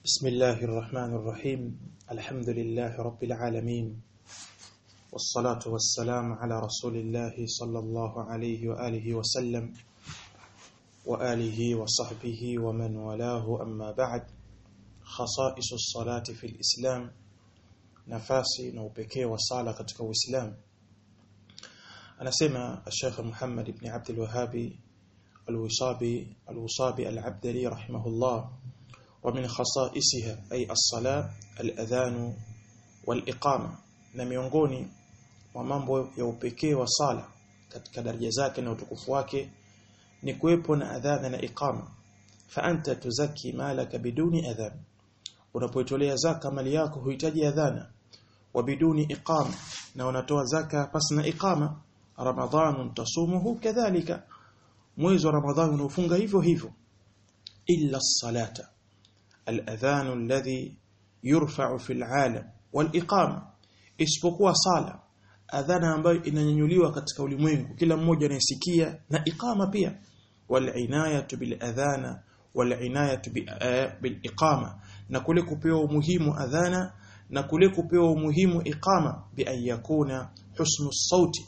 بسم الله الرحمن الرحيم الحمد لله رب العالمين والصلاة والسلام على رسول الله صلى الله عليه وآله وسلم وآله وصحبه ومن والاه أما بعد خصائص الصلاة في الإسلام nafasi na upekee wa sala katika Uislamu anasema Sheikh Muhammad ibn Abdul Wahhabi Al-Wisabi Al-Wisabi Al-Abdali rahimahullah wa min khasaisiha ay as-salat al-adhan wal-iqama na miongoni mwa mambo ya upekee wa sala katika daraja zake na utukufu wake ni kuwepo na adhana na iqama fa anta tuzaki malaka biduni adhan unapoitolea zaka mali yako huhitaji adhana wabiduni iqama na unatoa zaka pasina iqama ramadhan tasumuhu kadhalika mwezi wa ramadhan unafunga hivyo hivyo illa salata al-adhan alladhi yurfa'u fil 'alam wal iqama isipokuwa sala adhana ambayo inanyanyuliwa katika ulimwengu kila mmoja anayesikia na iqama pia wal inayatu bil adhana wal inayatu bil iqama na kule kupewa umuhimu adhana na kule kupewa umuhimu iqama bi an yakuna husnu sauti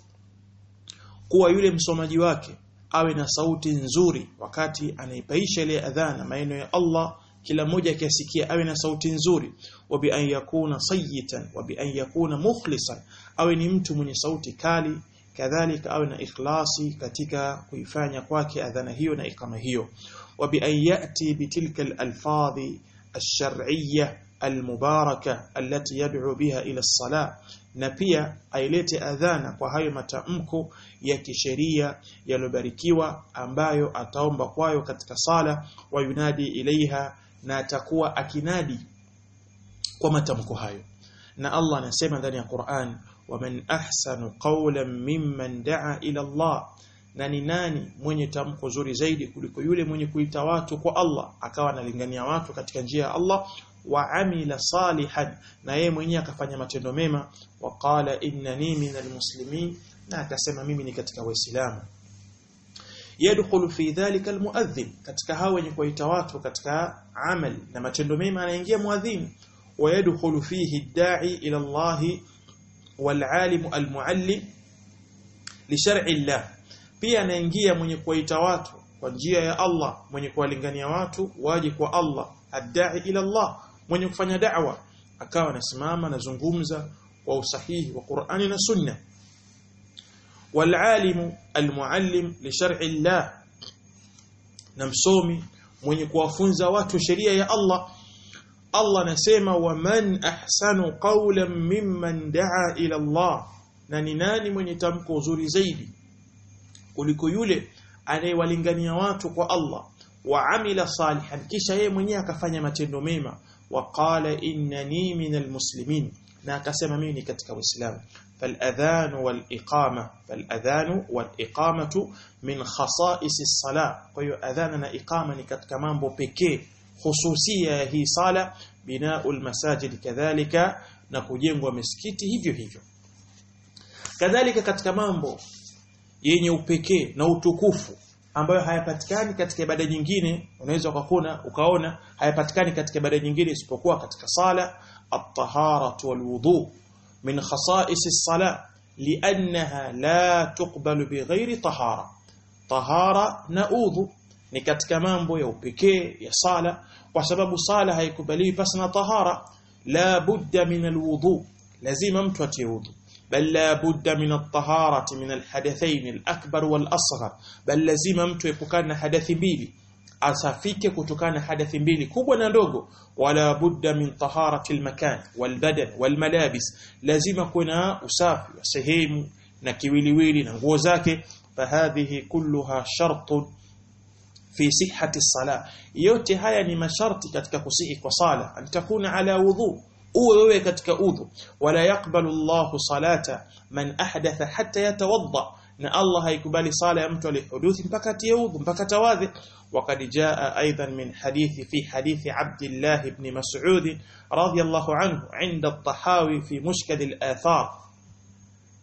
kuwa yule msomaji wake awe na sauti nzuri wakati anaipaisha ile adhana maneno ya Allah kila mmoja akisikia awe na sauti nzuri wa bi an yakuna sayyitan wa bi an yakuna mukhlisan awe ni mtu mwenye sauti kali kadhalika awe na ikhlasi katika kuifanya kwake adhana hiyo na ikama hiyo wa bi an yati bitilka al-alfadhi الشرعيه المباركه التي يدعو بها الى الصلاه na pia ailete adhana kwa hayo matamko ya kisheria yalobarikiwa ambayo ataomba kwayo katika sala wa yunadi ilaiha na atakuwa akinadi kwa matamko hayo na Allah anasema ndani ya Qur'an waman ahsanu qawlan mimman daa ila Allah na ni nani mwenye tamko zuri zaidi kuliko yule mwenye kuita watu kwa Allah akawa analingania watu katika njia ya Allah wa amila salihan na yeye mwenyewe akafanya matendo mema wa qala innani minal muslimin na akasema mimi ni katika waislamu yadkhulu fi dhalika almuadhdhin katika hao wenye kuita watu katika amal na matendo mema anaingia muadhin wa yadkhulu fihi ad-da'i ila Allah wal 'alim al-muallim li shar'i Allah pia anaingia mwenye kuwaita watu kwa njia ya Allah mwenye kuwalingania watu waje kwa Allah adai ila Allah mwenye kufanya da'wa akawa anasimama anazungumza kwa usahihi wa Qur'ani na Sunna والعالم المعلم لشرع الله na msomi mwenye kuwafunza watu sheria ya Allah Allah anasema waman ahsanu qawlan mimman daa ila Allah na ni nani mwenye tamko zuri zaidi kuliko yule anayewalingania watu kwa Allah wa amila salihan kisha yeye mwenyewe akafanya matendo mema wa qala innani minal muslimin na akasema mimi ni katika uislamu فالاذان والاقامه فالاذان والاقامه من خصائص الصلاه kwa hiyo adhana na iqama ni katika mambo pekee hususia ya hii sala binaul masajid kadhalika na kujengwa misikiti hivyo hivyo kadhalika katika mambo yenye upekee na utukufu ambayo hayapatikani katika ibada nyingine unaweza ukakuna ukaona hayapatikani katika ibada nyingine isipokuwa katika sala at-tahara wal-wudu min khasa'is as-sala li'annaha la tuqbalu bighairi tahara tahara na udhu ni katika mambo ya upekee ya sala kwa sababu sala haikubaliwi pasi na tahara la budda min al-wudu lazima mtu atie udhu بل لا بد من الطهارة من الحدثين الأكبر والأصغر بل لازم mtu epukana hadathi mbili asafike kutokana hadathi mbili kubwa na ndogo wala budda min taharati almakan walbadan walmalabis lazima kuna usafi wa sehemu na kiwiliwili na nguo zake fahadhihi kulluha shartun fi sihhati as-salah yote haya ni masharti katika kusihi kwa sala antakuna ala wudhu uwe wewe katika udhu wala yakbalu Allahu salata man ahdatha hatta yatawadda na Allah haikubali sala ya mtu aliyehuduthi mpaka atie udhu mpaka tawadhi وقد جاء ايضا من حديث في حديث عبد الله بن مسعود رضي الله عنه عند الطحاوي في مشكل الآثار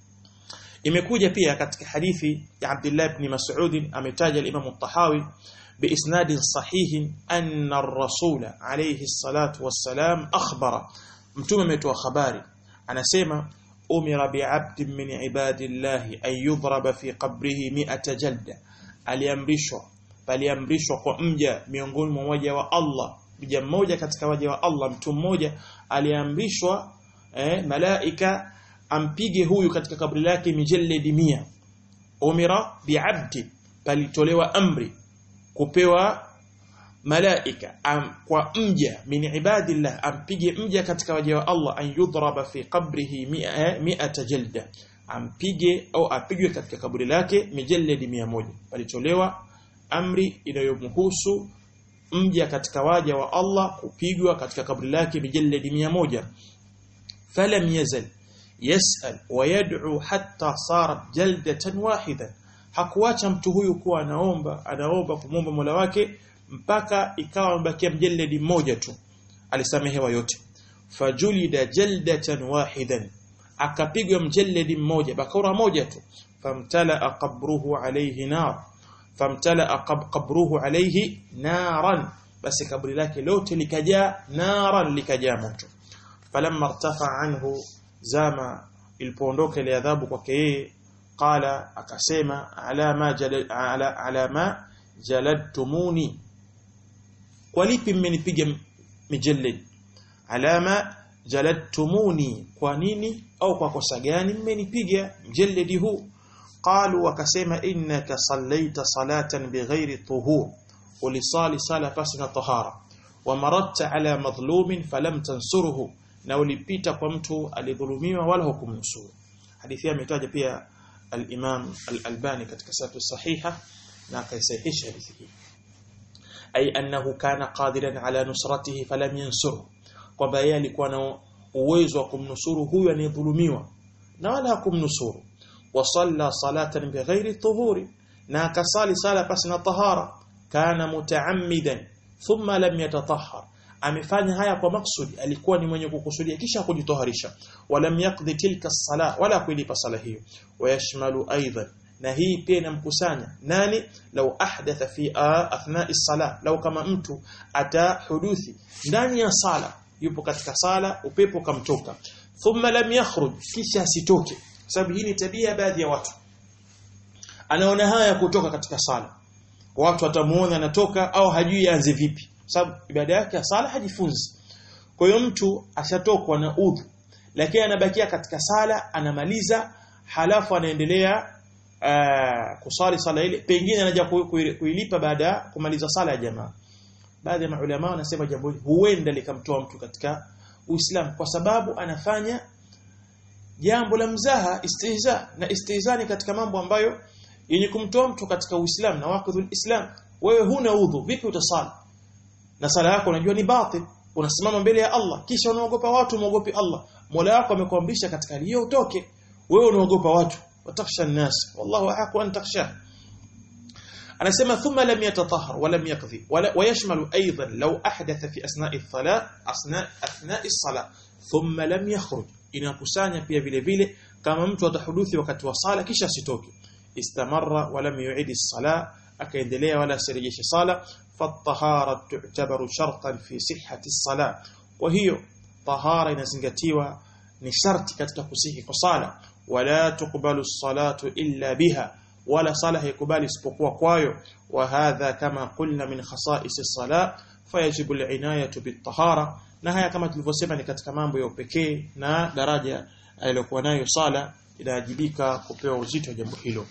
imekuja pia katika hadithi ya Abdullah ibn Mas'ud ametaja al-Imam al-Tahawi بإسناد صحيح أن الرسول عليه الصلاة والسلام أخبر متوم متوا خباري أنا سيما أمر بعبد من عباد الله أن يضرب في قبره مئة جلدة aliamrishwa paliamrishwa kwa mja miongoni mwa waja wa Allah mja mmoja katika waja wa Allah mtu mmoja aliamrishwa eh, malaika ampige huyu katika kaburi lake mijalledi mia umira biabdi palitolewa amri kupewa malaika am, kwa mja min ibadillah ampige mja katika waja wa Allah an yudraba fi qabrihi mi'ata jalda ampige au apigwe katika kaburi lake mijalledi mia moja palitolewa amri inayomhusu mja katika waja wa Allah kupigwa katika kaburi lake mijalledi mia moja falam yazal yasal wa yad'u hatta sarat jaldatan wahida hakuacha mtu huyu kuwa anaomba anaomba kumwomba Mola wake mpaka ikawa mbakia mjalledi mmoja tu alisamehewa yote fajulida jaldatan wahidan akapigwa mjalledi mmoja bakora moja tu famtala qabruhu alayhi nar famtala qabruhu alayhi naran basi kaburi lake lote likajaa naran likajaa moto falamma irtafa anhu zama ilipoondoka ile adhabu kwake yeye qala akasema ala ma jalal, ala, ala ma jaladtumuni kwa lipi mmenipiga mijallid alama jaladtumuni kwa nini au kwa kosa gani mmenipiga mjallidi huu qalu wakasema innaka sallaita salatan bighairi tuhur ulisali sala pasi na tahara wa maratta ala madhlumin falam tansuruhu na ulipita kwa mtu alidhulumiwa wala hukumnusuru hadithi ametaja pia al-Imam al-Albani katika sahih sahiha na akaisahihisha hadithi hii ay annahu kana qadiran ala nusratihi falam yansurhu kwamba yeye alikuwa na uwezo wa kumnusuru huyu anayedhulumiwa na wala hakumnusuru wa salla salatan bighairi tuhuri na akasali sala pasi na tahara kana mutaammidan thumma lam yatatahhar amefanya haya kwa maksudi alikuwa ni mwenye kukusudia kisha kujitoharisha walam yaqdi tilka sala wala kuilipa sala hiyo wayashmalu aidan na hii pia inamkusanya nani lau ahdatha fi athna'i sala lau kama mtu atahuduthi ndani ya sala yupo katika sala upepo kamtoka thumma lam yakhruj kisha asitoke sababu hii ni tabia baadhi ya watu anaona haya kutoka katika sala watu watamuona anatoka au hajui aanze vipi sababu ibada yake ya sala hajifunzi kwa hiyo mtu ashatokwa na udhu lakini anabakia katika sala anamaliza halafu anaendelea uh, kusali sala ile pengine anaja kuilipa baada ya kumaliza sala ya jamaa baadhi ya maulama wanasema jambo hili huenda likamtoa mtu katika Uislamu kwa sababu anafanya jambo la mzaha istihza na istihzani katika mambo ambayo yenye kumtoa mtu katika Uislamu na waqidhul Islam wewe huna udhu vipi utasali na sala yako unajua ni batil unasimama mbele ya Allah kisha unaogopa watu muogopi Allah Mola wako amekuamrisha katika hiyo utoke wewe unaogopa watu watakhsha an-nas wallahu ahqqu an takhsha anasema thumma lam yatatahhar wa lam yaqdi wa yashmalu aidan law ahdatha fi asna'i as-salat asna athna'i as-salat thumma lam yakhruj inakusanya pia vile vile kama mtu atahuduthi wakati wa sala kisha asitoke istamarra wa lam yu'id as-salat akaendelea wala asirejeshe sala fatahara tu'tabaru shartan fi sihhati as-salat kwa hiyo tahara inazingatiwa ni sharti katika kusihi kwa sala wala tuqbalu as-salatu illa biha wala sala haikubali isipokuwa kwayo wa hadha kama qulna min khasa'is as-salat fayajibu al-inayatu bit-tahara na haya kama tulivyosema ni katika mambo ya upekee na daraja aliyokuwa nayo sala inajibika kupewa uzito wa jambo hilo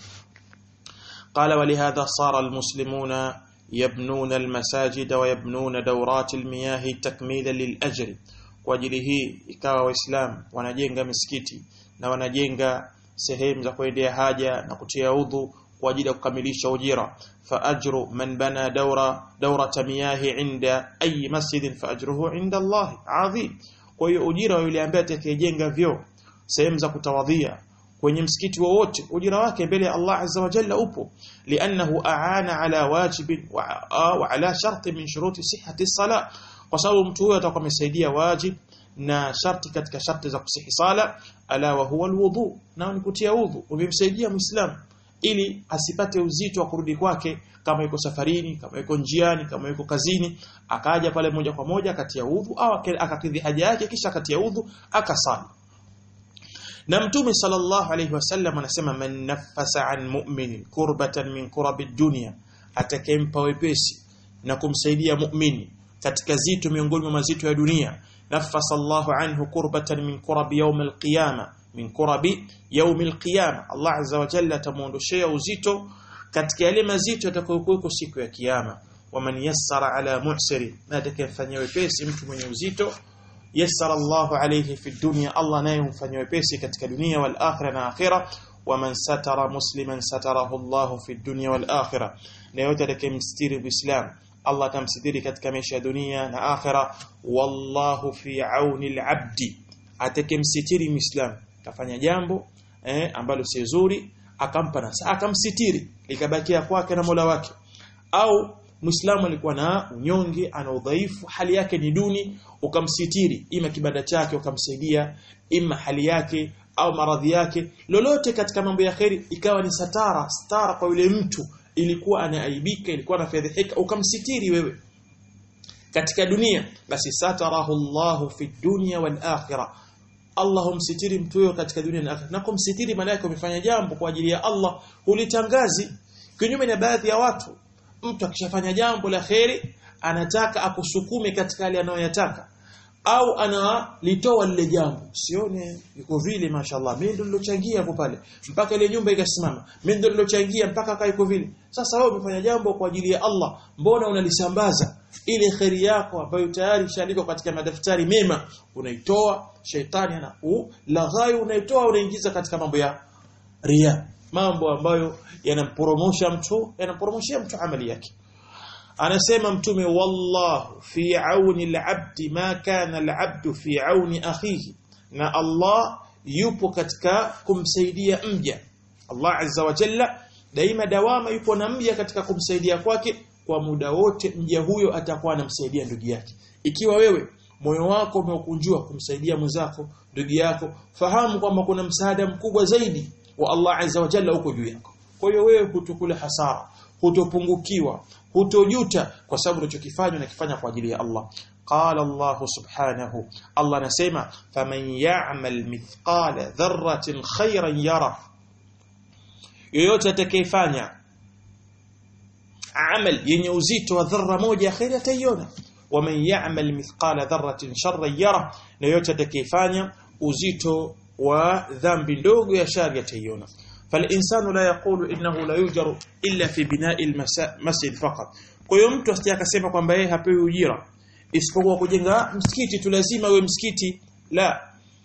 قال ولهذا صار المسلمون يبنون المساجد ويبنون دورات المياه تكميلا للأجر kwa ajili hii ikawa waislamu wanajenga misikiti na wanajenga sehemu za kuendea haja na kutia udhu kwa ajili ya kukamilisha ujira fa ajru man bana dawra dawrata miyahi inda ayi masjidin fa ajruhu inda Allah adhim kwa hiyo ujira wa yule ambaye atakayejenga vyo sehemu za kutawadhia kwenye msikiti wowote ujira wake mbele ya Allah azza wa jalla upo li'annahu aana ala wajibin wa, wa ala sharti min shuruti sihhati sala kwa sababu mtu huyo atakuwa amesaidia wajib na sharti katika sharti za kusihi sala ala wa huwa alwudu na ni kutia udhu umemsaidia muislam ili asipate uzito wa kurudi kwake kama yuko safarini kama yuko njiani kama yuko kazini akaja pale moja kwa moja akatia udhu au akakidhi haja yake kisha akatia udhu akasali na mtume sallallahu alayhi wasallam anasema man nafasa an mu'minin kurbatan min kurabi dunya atakempa wepesi na kumsaidia mu'mini katika zito miongoni mwa mazito ya dunia nafasa Allahu anhu kurbatan min kurabi yawm al-qiyama min kurabi yawm al-qiyama Allah azza wa jalla atamuondoshea uzito katika yale mazito yatakayokuwa siku ya kiyama waman yassara ala muhsiri na atakayefanyia wepesi mtu mwenye uzito yassara Allahu alayhi fi dunya Allah naye humfanyia wepesi katika dunia wal akhirah na akhirah waman satara musliman satarahu Allahu fi dunya wal akhirah na yote atakayemstiri muislam Allah atamsitiri katika maisha ya dunia na akhira wallahu fi auni al-abdi atakemsitiri muislam kafanya jambo eh, ambalo si zuri akampa nasa akamsitiri likabakia kwake na Mola wake au muislamu alikuwa na unyonge ana udhaifu hali yake ni duni ukamsitiri ima kibanda chake ukamsaidia ima hali yake au maradhi yake lolote katika mambo ya kheri ikawa ni satara stara kwa yule mtu ilikuwa anaaibika ilikuwa anafedheheka ukamsitiri wewe katika dunia basi satarahu Allahu fi dunya wal akhirah Allah humsitiri mtu huyo katika dunia na akhirah na kumsitiri maana yake umefanya jambo kwa ajili ya Allah hulitangazi kinyume na baadhi ya watu mtu akishafanya jambo la kheri anataka akusukume katika yale anayoyataka au analitoa lile jambo sione yuko vile mashallah mimi ndo nilochangia hapo pale mpaka ile nyumba ikasimama mimi ndo nilochangia mpaka kaa iko vile sasa wewe umefanya jambo kwa ajili ya Allah mbona unalisambaza ile kheri yako ambayo tayari ishaandikwa katika madaftari mema unaitoa sheitani ana laghai unaitoa unaingiza katika mambo ya ria mambo ambayo yanamporomosha mtu yanamporomoshia mtu amali yake anasema mtume wallahu fi auni al-abdi ma kana al-abdu fi auni akhihi na Allah yupo katika kumsaidia mja Allah azza wa jalla daima dawama yupo na mja katika kumsaidia kwake kwa muda wote mja huyo atakuwa anamsaidia ndugu yake ikiwa wewe moyo wako umeukunjua kumsaidia mwenzako ndugu yako fahamu kwamba kuna msaada mkubwa zaidi wa Allah azza wa jalla uko juu yako kwa hiyo wewe hutokula hasara hutopungukiwa hutojuta kwa sababu unachokifanya unakifanya kwa ajili ya Allah qala Allah subhanahu Allah anasema faman ya'mal mithqala dharratin khayran yara yoyote atakayefanya amal yenye uzito wa dharra moja ya khair ataiona waman ya'mal mithqala dharratin sharran yara na yoyote atakayefanya uzito wa dhambi ndogo ya shari ataiona فالإنسان لا يقول إنه لا يجر إلا في بناء المسجد فقط kwa hiyo mtu asije akasema kwamba yeye hapewi ujira isipokuwa kujenga msikiti tu lazima uwe msikiti la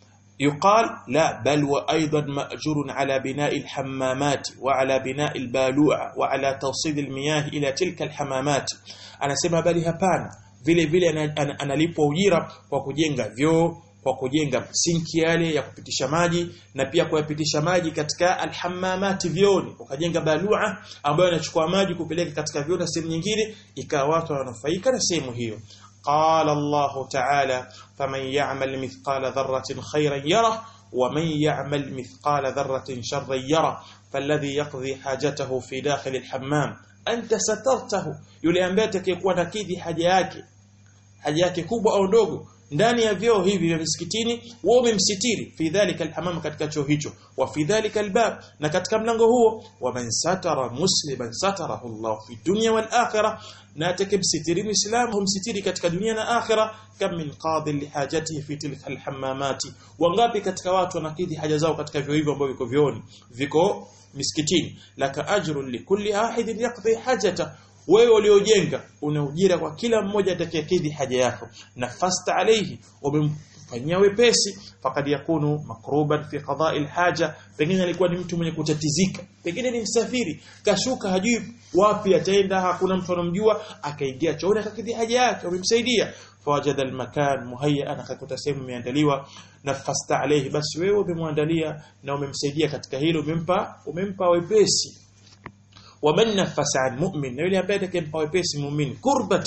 يقال لا بل وأيضا مأجور على بناء الحمامات وعلى بناء البالوع وعلى توصيل المياه إلى تلك الحمامات أنا سema bali hapana vile vile analipwa ujira kwa kujenga vyoo kwa kujenga sinki yale ya kupitisha maji na pia kuyapitisha maji katika alhammamati vyoni ukajenga balua ambayo inachukua maji kupeleka katika vyoo na sehemu nyingine ikawa watu wananufaika na sehemu hiyo qala Allah ta'ala faman ya'mal mithqala dharratin khayran yara ومن يعمل مثقال ذرة شرا يرى فالذي يقضي حاجته في داخل الحمام أنت سترته yule ambaye atakayekuwa nakidhi haja yake haja yake kubwa au ndogo ndani ya vyoo hivi vya misikitini wao umemsitiri fi dhalika alhamam katika choo hicho wa fi dhalika albab na katika mlango huo wa man satara musliman satarahu Allah fi dunya wal akhirah na atakimsitiri muislamu humsitiri katika dunia na akhira kam min qadi li hajatihi fi tilka alhammamati wangapi katika watu wanakidhi haja zao katika vyoo hivyo ambavyo viko vyooni viko misikitini laka ajrun likulli ahidin yaqdi hajata wewe uliojenga una ujira kwa kila mmoja atakayekidhi haja yako nafasta alayhi umemfanyia wepesi fakad yakunu makruban fi qada'i alhaja pengine alikuwa ni mtu mwenye kutatizika pengine ni msafiri kashuka hajui wapi ataenda hakuna mtu anamjua akaingia chooni akakidhi haja yake umemsaidia fawajada almakan muhayyan akakuta sehemu imeandaliwa nafasta alayhi basi wewe umemwandalia na umemsaidia katika hilo umempa umempa wepesi waman nafasa an mu'min na yule ambaye atakayempa wepesi muumini kurbatan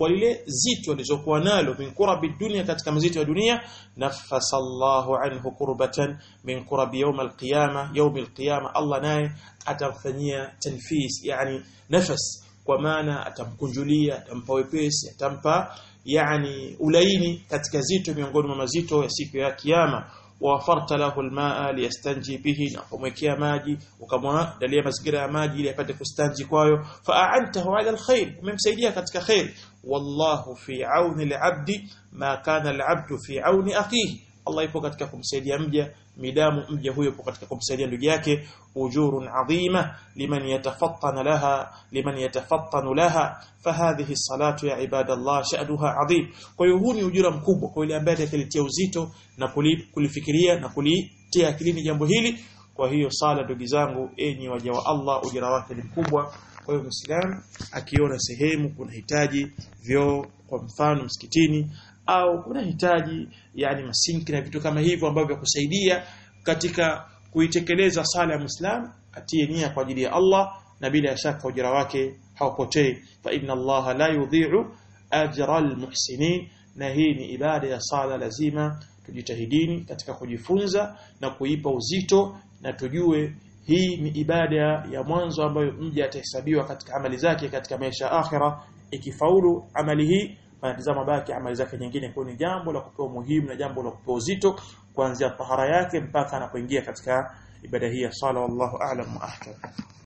kwa lile zito alizokuwa nalo min kurabi dunia katika mazito ya dunia nafasa Allahu anhu kurbatan min kurabi yawm alqiyama yawm alqiyama Allah naye atamfanyia tanfis yani nafas kwa maana atamkunjulia atampa wepesi atampa yani ulaini katika zito miongoni mwa mazito ya siku ya kiyama wafarta lahu almaa liyastanji bihi na kumwekea maji ukamwandalia mazingira ya maji ili apate kustanji kwayo fa'antahu ala alkhair umemsaidia katika khair wallahu fi auni alabdi ma kana alabdu fi auni akhihi Allah ipo katika kumsaidia mja midamu mja huyo ipo katika kumsaidia ndugu yake ujurun adhima liman yatafattana laha liman yatafattanu laha fahadhihi salatu ya ibadallah sha'nuha adhim kwa hiyo huu ni ujira mkubwa kwa yule ambaye atakilitia uzito na kulifikiria na kulitia akilini jambo hili kwa hiyo sala ndugu zangu enyi waja wa Allah ujira wake ni mkubwa kwa hiyo muislamu akiona sehemu kuna hitaji vyoo kwa mfano msikitini au kuna hitaji yani masinki na vitu kama hivyo ambavyo vya kusaidia katika kuitekeleza sala ya Muislam atie nia kwa ajili ya Allah na bila shaka ujira wake haupotei fa inna Allah la yudhi'u ajra almuhsinin na hii ni ibada ya sala lazima tujitahidini katika kujifunza na kuipa uzito na tujue hii ni ibada ya mwanzo ambayo mja atahesabiwa katika amali zake katika maisha ya akhira ikifaulu amali hii anatazama baki amali zake nyingine kwa ni jambo la kupewa muhimu na jambo la kupewa uzito kuanzia tahara yake mpaka anapoingia katika ibada hii ya sala wallahu a'lam wa ahkam